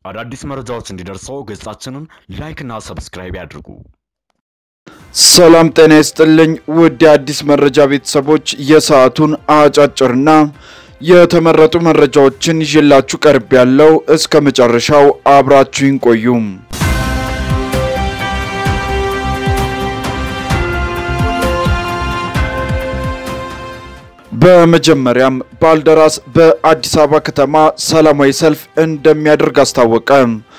አዳዲስ መረጃዎች እንዲደርሰው ገጻችንን ላይክና ሰብስክራይብ ያድርጉ። ሰላም ጤና ይስጥልኝ ውድ የአዲስ መረጃ ቤተሰቦች፣ የሰዓቱን አጫጭርና የተመረጡ መረጃዎችን ይዤላችሁ ቀርብ ያለው እስከ መጨረሻው አብራችሁን ቆዩ። በመጀመሪያም ባልደራስ በአዲስ አበባ ከተማ ሰላማዊ ሰልፍ እንደሚያደርግ አስታወቀ።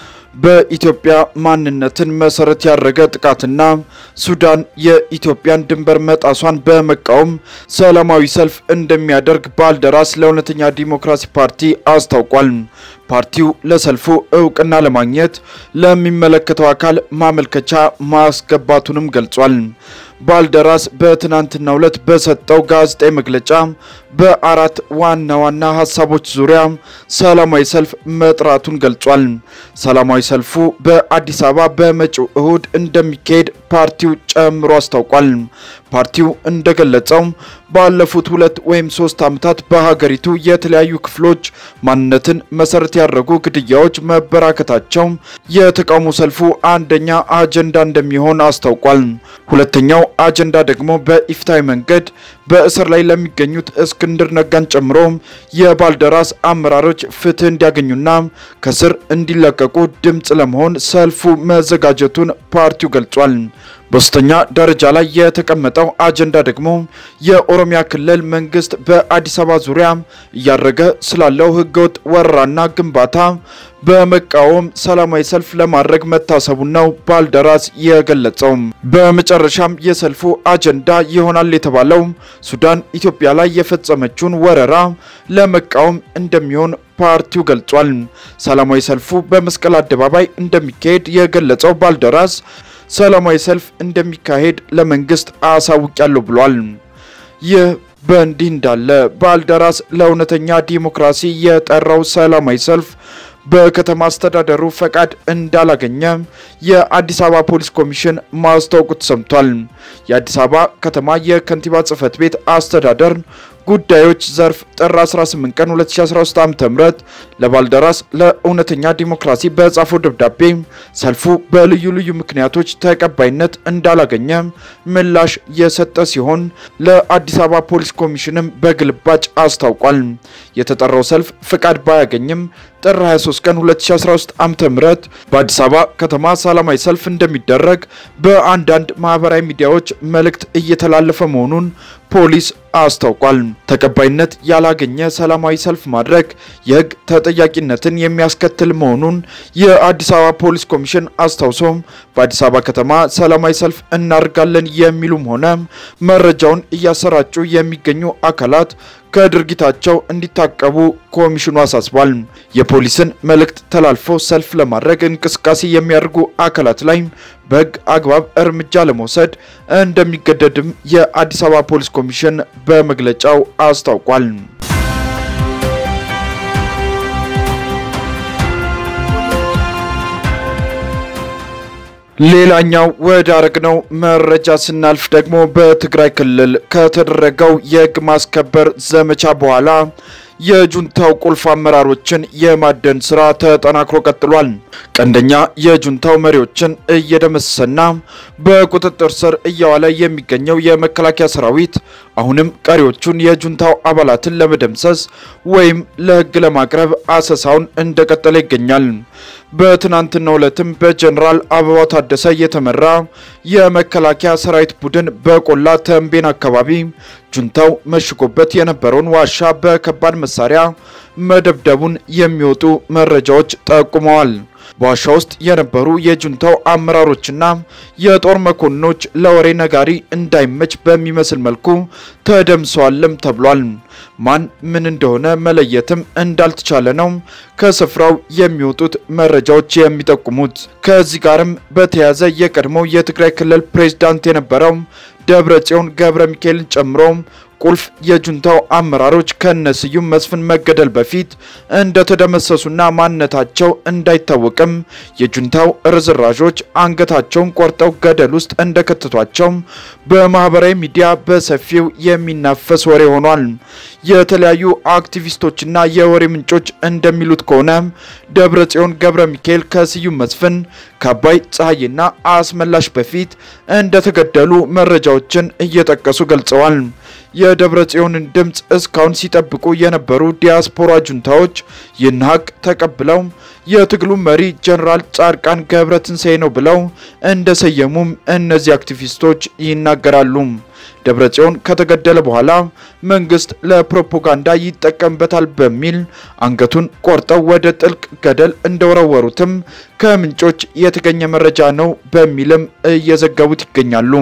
በኢትዮጵያ ማንነትን መሰረት ያደረገ ጥቃትና ሱዳን የኢትዮጵያን ድንበር መጣሷን በመቃወም ሰላማዊ ሰልፍ እንደሚያደርግ ባልደራስ ለእውነተኛ ዲሞክራሲ ፓርቲ አስታውቋል። ፓርቲው ለሰልፉ እውቅና ለማግኘት ለሚመለከተው አካል ማመልከቻ ማስገባቱንም ገልጿል። ባልደራስ በትናንትናው ዕለት በሰጠው ጋዜጣዊ መግለጫ በአራት ዋና ዋና ሀሳቦች ዙሪያ ሰላማዊ ሰልፍ መጥራቱን ገልጿል። ሰላማዊ ሰልፉ በአዲስ አበባ በመጪው እሁድ እንደሚካሄድ ፓርቲው ጨምሮ አስታውቋል። ፓርቲው እንደገለጸው ባለፉት ሁለት ወይም ሶስት ዓመታት በሀገሪቱ የተለያዩ ክፍሎች ማንነትን መሰረት ያደረጉ ግድያዎች መበራከታቸው የተቃውሞ ሰልፉ አንደኛ አጀንዳ እንደሚሆን አስታውቋል። ሁለተኛው አጀንዳ ደግሞ በኢፍትሐዊ መንገድ በእስር ላይ ለሚገኙት እስክንድር ነጋን ጨምሮ የባልደራስ አመራሮች ፍትህ እንዲያገኙና ከስር እንዲለቀቁ ድምፅ ለመሆን ሰልፉ መዘጋጀቱን ፓርቲው ገልጿል። በሶስተኛ ደረጃ ላይ የተቀመጠው አጀንዳ ደግሞ የኦሮሚያ ክልል መንግስት በአዲስ አበባ ዙሪያ እያደረገ ስላለው ህገወጥ ወረራና ግንባታ በመቃወም ሰላማዊ ሰልፍ ለማድረግ መታሰቡን ነው ባልደራስ የገለጸው። በመጨረሻም የሰልፉ አጀንዳ ይሆናል የተባለው ሱዳን ኢትዮጵያ ላይ የፈጸመችውን ወረራ ለመቃወም እንደሚሆን ፓርቲው ገልጿል። ሰላማዊ ሰልፉ በመስቀል አደባባይ እንደሚካሄድ የገለጸው ባልደራስ ሰላማዊ ሰልፍ እንደሚካሄድ ለመንግስት አሳውቂያለሁ ብሏል። ይህ በእንዲህ እንዳለ ባልደራስ ለእውነተኛ ዲሞክራሲ የጠራው ሰላማዊ ሰልፍ በከተማ አስተዳደሩ ፈቃድ እንዳላገኘ የአዲስ አበባ ፖሊስ ኮሚሽን ማስታወቁ ተሰምቷል። የአዲስ አበባ ከተማ የከንቲባ ጽህፈት ቤት አስተዳደር ጉዳዮች ዘርፍ ጥር 18 ቀን 2013 ዓ.ም ለባልደራስ ለእውነተኛ ዲሞክራሲ በጻፈው ደብዳቤ ሰልፉ በልዩ ልዩ ምክንያቶች ተቀባይነት እንዳላገኘ ምላሽ የሰጠ ሲሆን ለአዲስ አበባ ፖሊስ ኮሚሽንም በግልባጭ አስታውቋል። የተጠራው ሰልፍ ፍቃድ ባያገኝም ጥር 23 ቀን 2013 ዓ.ም በአዲስ አበባ ከተማ ሰላማዊ ሰልፍ እንደሚደረግ በአንዳንድ ማህበራዊ ሚዲያዎች መልእክት እየተላለፈ መሆኑን ፖሊስ አስታውቋል። ተቀባይነት ያላገኘ ሰላማዊ ሰልፍ ማድረግ የሕግ ተጠያቂነትን የሚያስከትል መሆኑን የአዲስ አበባ ፖሊስ ኮሚሽን አስታውሶ በአዲስ አበባ ከተማ ሰላማዊ ሰልፍ እናደርጋለን የሚሉም ሆነ መረጃውን እያሰራጩ የሚገኙ አካላት ከድርጊታቸው እንዲታቀቡ ኮሚሽኑ አሳስቧል። የፖሊስን መልእክት ተላልፎ ሰልፍ ለማድረግ እንቅስቃሴ የሚያደርጉ አካላት ላይ በሕግ አግባብ እርምጃ ለመውሰድ እንደሚገደድም የአዲስ አበባ ፖሊስ ኮሚሽን በመግለጫው አስታውቋል። ሌላኛው ወደ አረግነው መረጃ ስናልፍ ደግሞ በትግራይ ክልል ከተደረገው የሕግ ማስከበር ዘመቻ በኋላ የጁንታው ቁልፍ አመራሮችን የማደን ስራ ተጠናክሮ ቀጥሏል። ቀንደኛ የጁንታው መሪዎችን እየደመሰሰና በቁጥጥር ስር እያዋለ የሚገኘው የመከላከያ ሰራዊት አሁንም ቀሪዎቹን የጁንታው አባላትን ለመደምሰስ ወይም ለሕግ ለማቅረብ አሰሳውን እንደቀጠለ ይገኛል። በትናንትናው ዕለትም በጀኔራል አበባው ታደሰ የተመራ የመከላከያ ሰራዊት ቡድን በቆላ ተንቤን አካባቢ ጁንታው መሽጎበት የነበረውን ዋሻ በከባድ መሳሪያ መደብደቡን የሚወጡ መረጃዎች ጠቁመዋል። በዋሻ ውስጥ የነበሩ የጁንታው አመራሮችና የጦር መኮንኖች ለወሬ ነጋሪ እንዳይመች በሚመስል መልኩ ተደምሰዋልም ተብሏል። ማን ምን እንደሆነ መለየትም እንዳልተቻለ ነው ከስፍራው የሚወጡት መረጃዎች የሚጠቁሙት። ከዚህ ጋርም በተያያዘ የቀድሞው የትግራይ ክልል ፕሬዝዳንት የነበረው ደብረጽዮን ገብረ ሚካኤልን ጨምሮ ቁልፍ የጁንታው አመራሮች ከነስዩም መስፍን መገደል በፊት እንደተደመሰሱና ማንነታቸው እንዳይታወቅም የጁንታው ርዝራዦች አንገታቸውን ቆርጠው ገደል ውስጥ እንደከተቷቸው በማህበራዊ ሚዲያ በሰፊው የሚናፈስ ወሬ ሆኗል። የተለያዩ አክቲቪስቶችና የወሬ ምንጮች እንደሚሉት ከሆነ ደብረጽዮን ገብረ ሚካኤል ከስዩም መስፍን ከአባይ ፀሐይና አስመላሽ በፊት እንደተገደሉ መረጃዎችን እየጠቀሱ ገልጸዋል። የደብረ ጽዮንን ድምፅ እስካሁን ሲጠብቁ የነበሩ ዲያስፖራ ጁንታዎች ይህን ሀቅ ተቀብለው የትግሉ መሪ ጀኔራል ጻድቃን ገብረ ትንሳኤ ነው ብለው እንደሰየሙም እነዚህ አክቲቪስቶች ይናገራሉ። ደብረ ጽዮን ከተገደለ በኋላ መንግስት ለፕሮፓጋንዳ ይጠቀምበታል በሚል አንገቱን ቆርጠው ወደ ጥልቅ ገደል እንደወረወሩትም ከምንጮች የተገኘ መረጃ ነው በሚልም እየዘገቡት ይገኛሉ።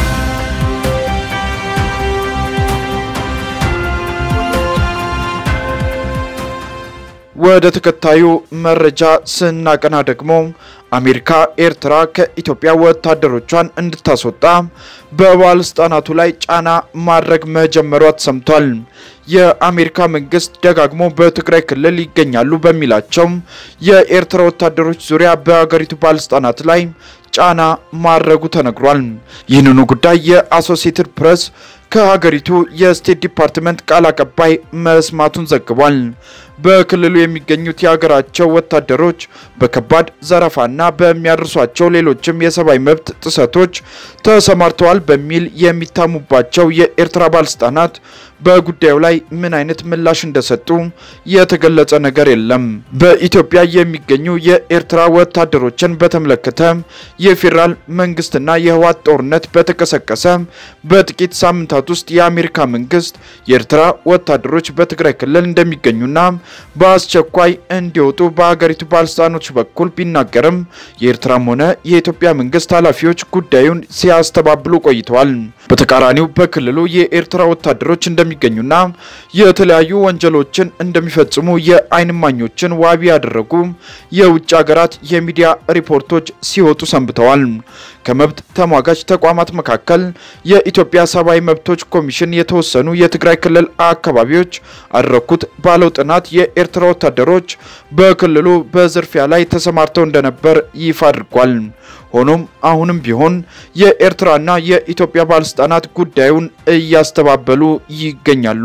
ወደ ተከታዩ መረጃ ስናቀና ደግሞ አሜሪካ ኤርትራ ከኢትዮጵያ ወታደሮቿን እንድታስወጣ በባለስልጣናቱ ላይ ጫና ማድረግ መጀመሯ ተሰምቷል። የአሜሪካ መንግስት ደጋግሞ በትግራይ ክልል ይገኛሉ በሚላቸው የኤርትራ ወታደሮች ዙሪያ በሀገሪቱ ባለስልጣናት ላይ ጫና ማድረጉ ተነግሯል። ይህንኑ ጉዳይ የአሶሲየትድ ፕሬስ ከሀገሪቱ የስቴት ዲፓርትመንት ቃል አቀባይ መስማቱን ዘግቧል። በክልሉ የሚገኙት የሀገራቸው ወታደሮች በከባድ ዘረፋና በሚያደርሷቸው ሌሎችም የሰብአዊ መብት ጥሰቶች ተሰማርተዋል በሚል የሚታሙባቸው የኤርትራ ባለስልጣናት በጉዳዩ ላይ ምን አይነት ምላሽ እንደሰጡ የተገለጸ ነገር የለም። በኢትዮጵያ የሚገኙ የኤርትራ ወታደሮችን በተመለከተ የፌዴራል መንግስትና የህወሓት ጦርነት በተቀሰቀሰ በጥቂት ሳምንታት ውስጥ የአሜሪካ መንግስት የኤርትራ ወታደሮች በትግራይ ክልል እንደሚገኙና በአስቸኳይ እንዲወጡ በሀገሪቱ ባለስልጣኖች በኩል ቢናገርም የኤርትራም ሆነ የኢትዮጵያ መንግስት ኃላፊዎች ጉዳዩን ሲያስተባብሉ ቆይተዋል። በተቃራኒው በክልሉ የኤርትራ ወታደሮች እንደሚገኙና የተለያዩ ወንጀሎችን እንደሚፈጽሙ የዓይን እማኞችን ዋቢ ያደረጉ የውጭ ሀገራት የሚዲያ ሪፖርቶች ሲወጡ ሰንብተዋል። ከመብት ተሟጋች ተቋማት መካከል የኢትዮጵያ ሰብአዊ መብቶች ኮሚሽን የተወሰኑ የትግራይ ክልል አካባቢዎች አደረኩት ባለው ጥናት የኤርትራ ወታደሮች በክልሉ በዝርፊያ ላይ ተሰማርተው እንደነበር ይፋ አድርጓል። ሆኖም አሁንም ቢሆን የኤርትራና የኢትዮጵያ ባለስልጣናት ጉዳዩን እያስተባበሉ ይገኛሉ።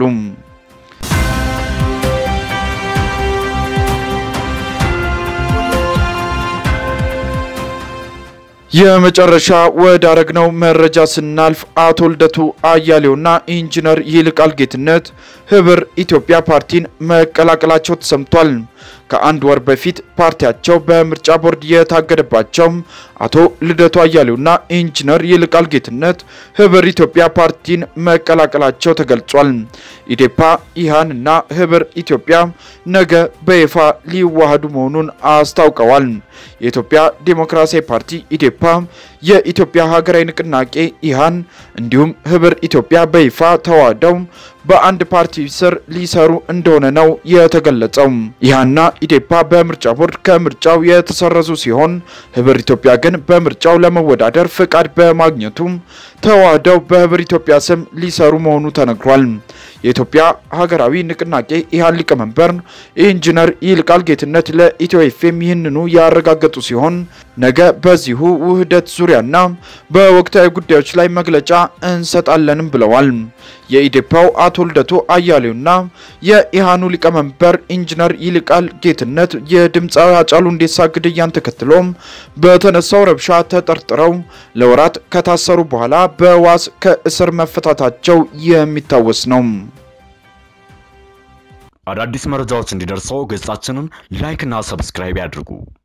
የመጨረሻ ወዳረግነው መረጃ ስናልፍ አቶ ልደቱ አያሌውና ኢንጂነር ይልቃል ጌትነት ህብር ኢትዮጵያ ፓርቲን መቀላቀላቸው ተሰምቷል። ከአንድ ወር በፊት ፓርቲያቸው በምርጫ ቦርድ የታገደባቸው አቶ ልደቱ አያሌውና ኢንጂነር ይልቃል ጌትነት ህብር ኢትዮጵያ ፓርቲን መቀላቀላቸው ተገልጿል። ኢዴፓ፣ ኢሃን እና ህብር ኢትዮጵያ ነገ በይፋ ሊዋሃዱ መሆኑን አስታውቀዋል። የኢትዮጵያ ዴሞክራሲያዊ ፓርቲ ኢዴፓ፣ የኢትዮጵያ ሀገራዊ ንቅናቄ ኢሃን እንዲሁም ህብር ኢትዮጵያ በይፋ ተዋህደው በአንድ ፓርቲ ስር ሊሰሩ እንደሆነ ነው የተገለጸው። ኢሃንና ኢዴፓ በምርጫ ቦርድ ከምርጫው የተሰረዙ ሲሆን ህብር ኢትዮጵያ ግን በምርጫው ለመወዳደር ፍቃድ በማግኘቱ ተዋህደው በህብር ኢትዮጵያ ስም ሊሰሩ መሆኑ ተነግሯል። የኢትዮጵያ ሀገራዊ ንቅናቄ ኢሃን ሊቀመንበር ኢንጂነር ይልቃል ጌትነት ለኢትዮ ኤፍኤም ይህንኑ ያረጋገጡ ሲሆን ነገ በዚሁ ውህደት ዙሪያና በወቅታዊ ጉዳዮች ላይ መግለጫ እንሰጣለንም ብለዋል። የኢዴፓው አቶ ልደቱ አያሌውና የኢሃኑ ሊቀመንበር ኢንጂነር ይልቃል ጌትነት የድምፃዊ ሃጫሉ ሁንዴሳ ግድያን ተከትሎም በተነሳው ረብሻ ተጠርጥረው ለወራት ከታሰሩ በኋላ በዋስ ከእስር መፈታታቸው የሚታወስ ነው። አዳዲስ መረጃዎች እንዲደርሰው ገጻችንን ላይክ እና ሰብስክራይብ ያድርጉ።